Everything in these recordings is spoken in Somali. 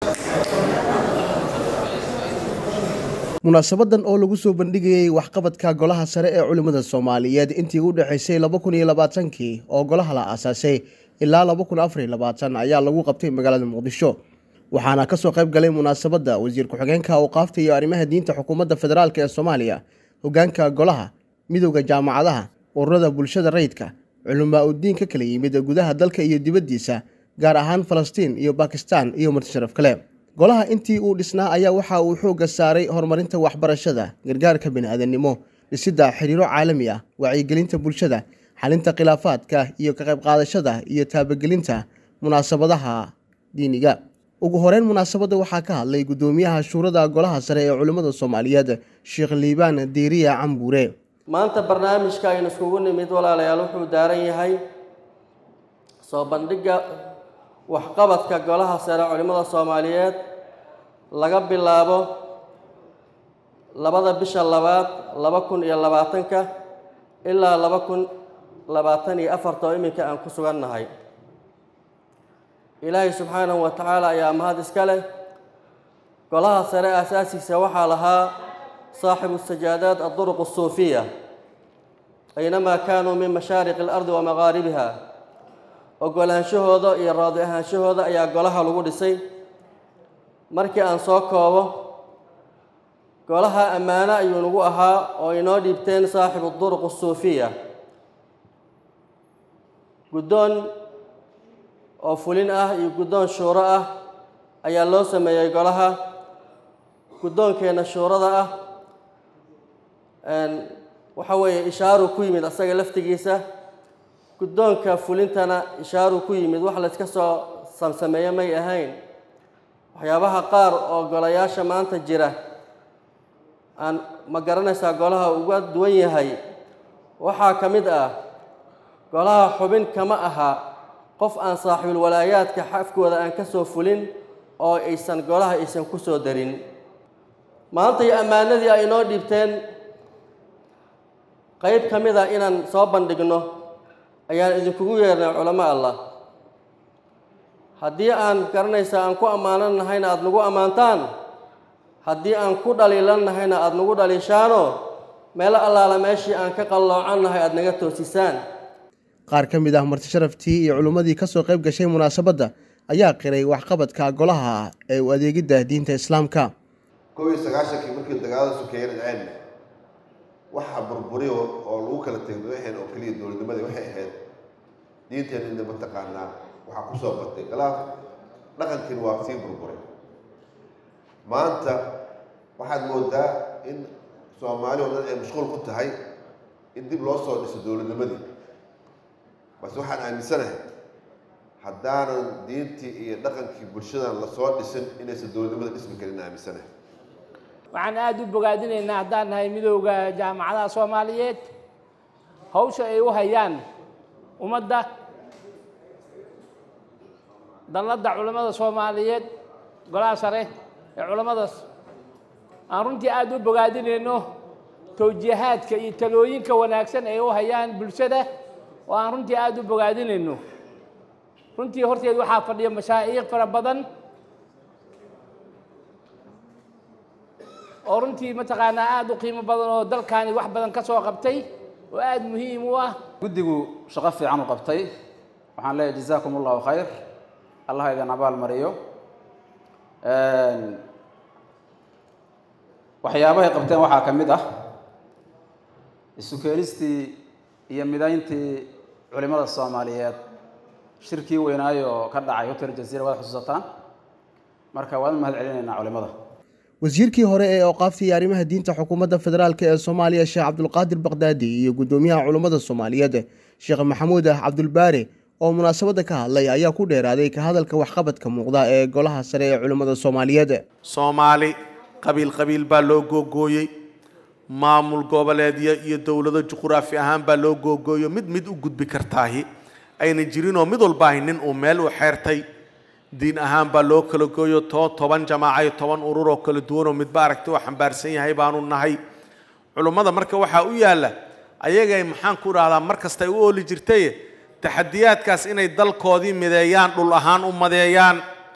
munaasabadan oo lagu soo bandhigayay waxqabadka golaha sare ee culimmada soomaaliyeed intii u dhexaysay laba kun iyo labaatankii oo golaha la aasaasay ilaa laba kun afariyo labaatan ayaa lagu qabtay magaalada muqdisho waxaana kasoo qayb galay munaasabadda wasiir ku-xigeenka awqaafta iyo arrimaha diinta xukuumadda federaalk ee soomaaliya hogaanka golaha midowda jaamacadaha ururada bulshada rayidka culamaa udiin ka kala yimid gudaha dalka iyo dibaddiisa gaar ahaan falastiin iyo bakistan iyo martisharaf kale golaha intii uu dhisnaa ayaa waxa uu xoogga saaray horumarinta waxbarashada gargaarka bini-aadannimo dhisidda xiriiro caalami ah wacyigelinta bulshada xalinta khilaafaadka iyo ka qayb qaadashada iyo taabagelinta munaasabadaha diiniga ugu horeyn munaasabadda waxaa ka hadlay guddoomiyaha shuurada golaha sare ee culimmada soomaaliyeed sheekh liibaan diiriya cambuure maanta barnaamijka aynu iskugu nimid walaalayaal wuxuu daaran yahay soo bandhigga waxqabadka golaha sare culimmada soomaaliyeed laga bilaabo labada bisha labaad laba kun iyo labaatanka ilaa laba kun labaatan iyo afarta oo iminka aan ku sugannahay ilaahay subxaanahu wa tacaala ayaa mahad iska leh golaha sare aasaasiisa waxaa lahaa saaxibu sajaadaad adduruq asuufiya aynamaa kaanuu min mashaariqi alardi wa maqaaribiha ogolaanshahooda iyo raadi ahaanshahooda ayaa golaha lagu dhisay markii aan soo koobo golaha ammaano ayuu nagu ahaa oo inoo dhiibteen saaxibu duruq asuufiya guddoon oo fulin ah iyo guddoon shuuro ah ayaa loo sameeyey golaha guddoonkeenna shuurada ah waxa weeye ishaaruu ku yimid asaga laftigiisa guddoonka fulintana ishaaruu ku yimid wax layska soo samsameeye may ahayn waxyaabaha qaar oo golayaasha maanta jira aan ma garanaysaa golaha uga duwan yahay waxaa ka mid ah golaha xubin kama aha qof aan saaxiibul walaayaadka xafkooda aan ka soo fulin oo aysan golaha aysan ku soo darin maanta iyo ammaanadii ay inoo dhiibteen qayb ka mid a inaan soo bandhigno ayaan idinkugu yeernay culamo allah haddii aan garanaysaa aan ku ammaanan nahayna aada nagu ammaantaan haddii aan ku dhaliilan nahayna aada nagu dhaliishaano meelo allaala meeshii aan ka qalloocan nahay aada naga toosisaan qaar ka mid ah marti sharaftii iyo culummadii kasoo qayb gashay munaasabadda ayaa qiray waxqabadka golaha ee u adeegidda diinta islaamka kow iyo sagaashankii markii dagaalada sokeeye dhaceen waxa burburi oo lagu kala tegay waxeen oo keliya dowladnimada waxay ahayd diinteena ina mataqaanaa waxaa kusoo batay khilaaf dhaqankiina waa sii burburay maanta waxaad moodaa in soomaali oo dhan ay mashquul ku tahay in dib loo soo dhiso dowladnimadii balse waxaan aaminsanahay haddaanan diintii iyo dhaqankii bulshadan lasoo dhisin inaysan dowladnimada dhismi karin aaminsanahay waxaan aada u bogaadinaynaa haddaan nahay midowda jaamacadaha soomaaliyeed hawsha ay u hayaan ummadda dalladda culammada soomaaliyeed golaha sare ee culammadaas aan runtii aada u bogaadinayno towjiihaadka iyo talooyinka wanaagsan ay u hayaan bulshada oo aan runtii aada u bogaadinayno runtii horteed waxaa fadhiya mashaa'iikh fara badan oo runtii mataqaanaa aada u qiimo badan oo dalkaani wax badan ka soo qabtay oo aada muhiim u ah guddigu shaqo fiican u qabtay waxaan leeyahay jazaakum allahu khayr allah idin abaal mariyo waxyaabahay qabteen waxaa ka mid ah isu keenistii iyo midayntii culimmada soomaaliyeed shirkii weynaayo oo ka dhacay hotel jaziira waad xusuusataan marka waan u mahad celinaynaa culimmada wasiirkii hore ee awqaafta iyo arrimaha diinta xukuumadda federaalk ee soomaaliya sheekh cabdulqaadir bakdaadi iyo guddoomiyaha culummada soomaaliyeed sheekh maxamuud cabdulbaare oo munaasabadda ka hadlay ayaa ku dheeraaday ka hadalka waxqabadka muuqda ee golaha sare ee culimmada soomaaliyeed soomaali qabiil qabiil baa loo googooyey maamul goboleedyo iyo dowlado juquraafi ahaan baa loo googooyo mid mid u gudbi kartaahi ayna jirinoo mid walbaahi nin uu meel u xeertay diin ahaan baa loo kala gooyo to toban jamaaca iyo toban urur oo kala duwanoo midba aragti oo xambaarsan yahay baanu nahay culummada marka waxaa u yaalla ayagay maxaan ku dhahdaa mar kastay u ooli jirtay taxadiyaadkaas inay dalkoodii mideeyaan dhul ahaan u madeeyaan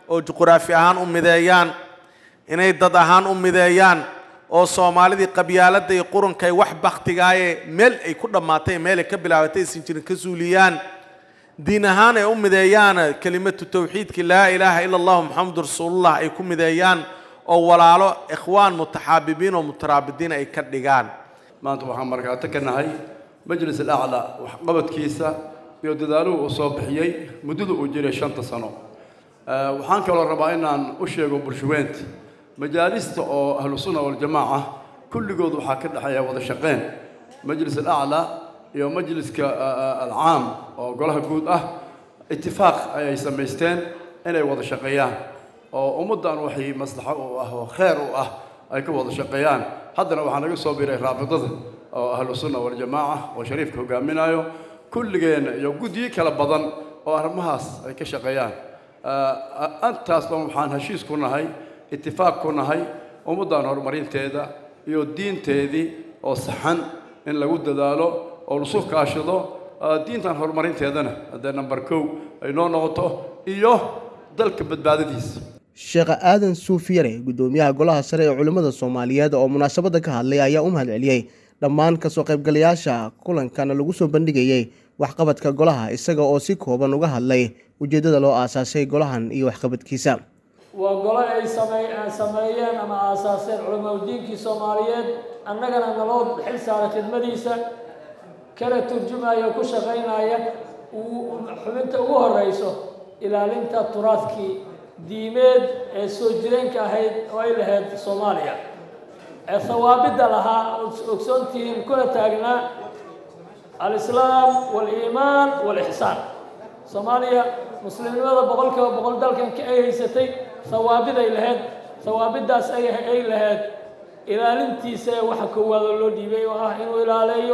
oo juquraafi ahaan u mideeyaan inay dad ahaan u mideeyaan oo soomaalidii qabyaaladda iyo qurunka ay wax baktigaaye meel ay ku dhammaatay meel ay ka bilaabatay aysan jirin ka suuliyaan diin ahaan ay u mideeyaan kelimatu tawxiidki laa ilaaha ila allahu maxamadu rasuulullah ay ku mideeyaan oo walaalo ikhwaan mutaxaabibiin oo mutaraabidiin ay ka dhigaan maanta waxaan markaato ka nahay majlis alaclaa waxqabadkiisa iyo dadaaluhu uu soo bixiyey muddada uu jiray shanta sano waxaan kaloo rabaa inaan u sheego bulshaweynta majaalista oo ahlu sunna waljamaaca kulligood waxaa ka dhexeeya wada shaqeyn majlis alaclaa iyo majliska alcaam oo golaha guud ah itifaaq ayay samaysteen inay wada shaqeeyaan oo ummaddan waxay maslaxo u ah oo kheer u ah ay ka wada shaqeeyaan haddana waxaa naga soo biray raabidada oo ahlu sunna waljamaaca oo shariifka hogaaminayo kulligeena iyo guddiyo kala badan oo arrimahaas ay ka shaqeeyaan antaas dhan waxaan heshiis ku nahay itifaaq ku nahay ummaddan horumarinteeda iyo diinteedii oo saxan in lagu dadaalo oo lasu kaashado diintan horumarinteedana haddee number kow ay noo noqoto iyo dalka badbaadadiisa sheekh aadan suufiyare guddoomiyaha golaha sare ee culimmada soomaaliyeed oo munaasabadda ka hadlay ayaa u mahadceliyey dhammaan kasoo qaybgalayaasha kulankana lagu soo bandhigayey waxqabadka golaha isaga oo si kooban uga hadlay ujeeddada loo aasaasay golahan iyo waxqabadkiisa waa golo ay sameeyeen ama aasaaseen culimaudiinkii soomaaliyeed annagana naloo xil saaray khidmadiisa kana turjumaya o ku shaqaynaya xubinta ugu horeyso ilaalinta turaadkii diimeed ee soo jireenka ahayd oo ay lahayd soomaaliya ee hawaabidda lahaa ogsoontihiin kuna taagnaa alislaam waaliimaan waalixsaan soomaaliya muslimnimada boqolkiiba boqol dalkanka ay haysatay hawaabid ay lahayd hawaabiddaas ay lahayd ilaalintiisa ee waxa koowaadoo loo dhiibay oo ah inuu ilaaleeyo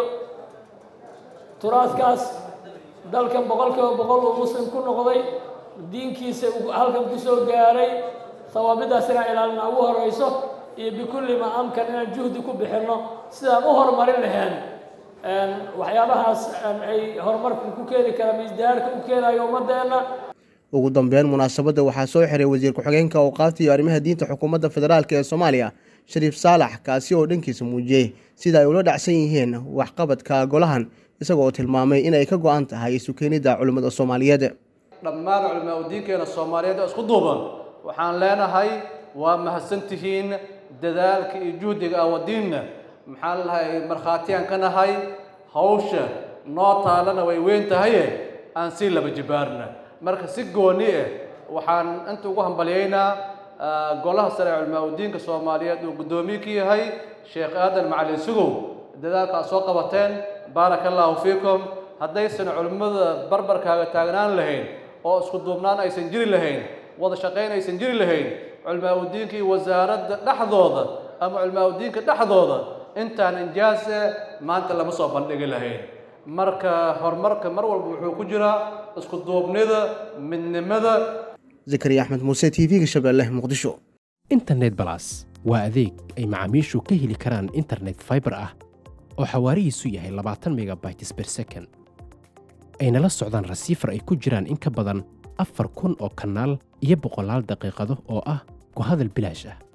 turaadkaas dalkan boqolkiiba boqol uu muslim ku noqday diinkiisa halkan ku soo gaaray hawaabiddaas inaan ilaalina ugu horeyso iyo bikulli maa amkan inaan juhdi ku bixinno sidaan u horumarin lahayn waxyaabahaas ay horumarka ku keeni karaan isdahaarka u keenayo ummadeenna ugu dambeyn munaasabadda waxaa soo xiray wasiir ku-xigeenka awqaafta iyo arrimaha diinta xukuumadda federaalk ee soomaaliya shariif saalax kaasi oo dhankiisa muujiyey sida ay ula dhacsan yihiin waxqabadka golahan isaga oo tilmaamay inay ka go-an tahay isu keenidda culimmada soomaaliyeed dhammaan culimaa udiinkeena soomaaliyeed oo isku duuban waxaan leenahay waa mahadsantihiin dadaalka iyo juhdiga awadiinna maxaan lahay markhaatiyaan ka nahay hawsha noo taalana way weyn tahaye aan sii laba jibaarna marka si gooni ah waxaan inta ugu hambalyaynaa golaha sare ee culimaa udiinka soomaaliyeed uu guddoomiye ka yahay sheekh aadan macalin sugow dadaalka aad soo qabateen baaraka allaahu fiikum haddaysan culimmada barbarkaaga taagnaan lahayn oo isku duubnaan aysan jiri lahayn wada shaqayn aysan jiri lahayn culimaa udiinka iyo wasaaradda dhexdooda ama culimaa udiinka dhexdooda intaan injaase maanta lama soo bandhigi lahayn marka horumarka mar walba wuxuu ku jiraa isku duubnida midnimada zakariya axmed muuse t v-ga shabeelle muqdisho internet balas waa adeeg ay macaamiishu ka heli karaan internet fiber ah oo xawaarihiisu yahay labaatan megabytes ber second ayna la socdaan rasiifar ay ku jiraan in ka badan afar kun oo kanaal iyo boqolaal daqiiqado oo ah ku hadal bilaash ah